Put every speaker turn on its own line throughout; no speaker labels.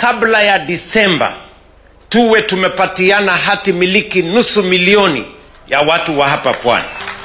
kabla ya Disemba tuwe tumepatiana hati miliki nusu milioni ya watu wa hapa pwani.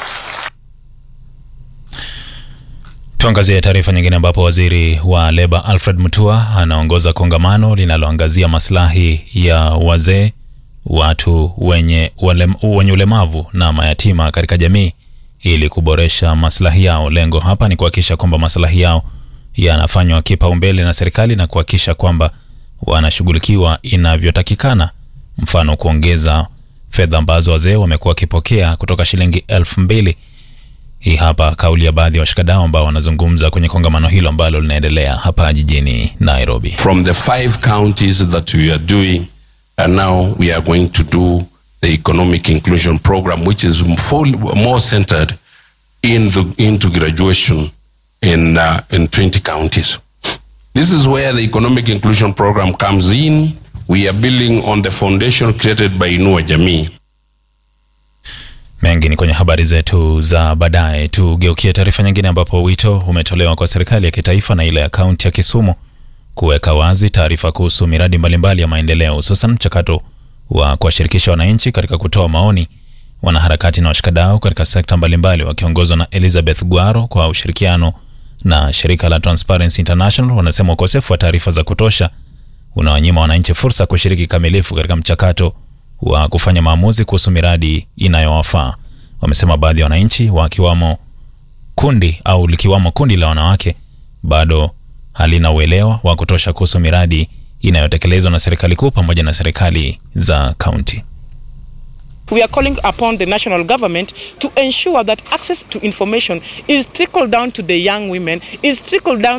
Tuangazie taarifa nyingine ambapo waziri wa leba Alfred Mutua anaongoza kongamano linaloangazia maslahi ya wazee, watu wenye, ulem, wenye ulemavu na mayatima katika jamii ili kuboresha maslahi yao. Lengo hapa ni kuhakikisha kwamba maslahi yao yanafanywa kipaumbele na serikali na kuhakikisha kwamba wanashughulikiwa inavyotakikana, mfano kuongeza fedha ambazo wazee wamekuwa wakipokea kutoka shilingi elfu mbili. Hii hapa kauli ya baadhi ya washikadau ambao wanazungumza kwenye kongamano hilo ambalo linaendelea hapa jijini Nairobi.
From the five counties that we are doing and now we are going to do the economic inclusion program which is full, more centered in the, into graduation in, uh, in 20 counties. This is where the economic inclusion program comes in. We are building on the foundation created by Inua Jamii.
Mengi ni kwenye habari zetu za baadaye. Tugeukie taarifa nyingine, ambapo wito umetolewa kwa serikali ya kitaifa na ile ya kaunti ya Kisumu kuweka wazi taarifa kuhusu miradi mbalimbali ya maendeleo, hususan mchakato wa kuwashirikisha wananchi katika kutoa maoni. Wanaharakati na washikadau katika sekta mbalimbali wakiongozwa na Elizabeth Gwaro kwa ushirikiano na shirika la Transparency International wanasema ukosefu wa taarifa za kutosha unawanyima wananchi fursa kushiriki kamilifu katika mchakato wa kufanya maamuzi kuhusu miradi inayowafaa. Wamesema baadhi ya wananchi wakiwamo kundi au likiwamo kundi la wanawake bado halina uelewa wa kutosha kuhusu miradi inayotekelezwa na serikali kuu pamoja na serikali za kaunti.
We are calling upon the national government to ensure that access to information is trickled down to the young women, is trickled down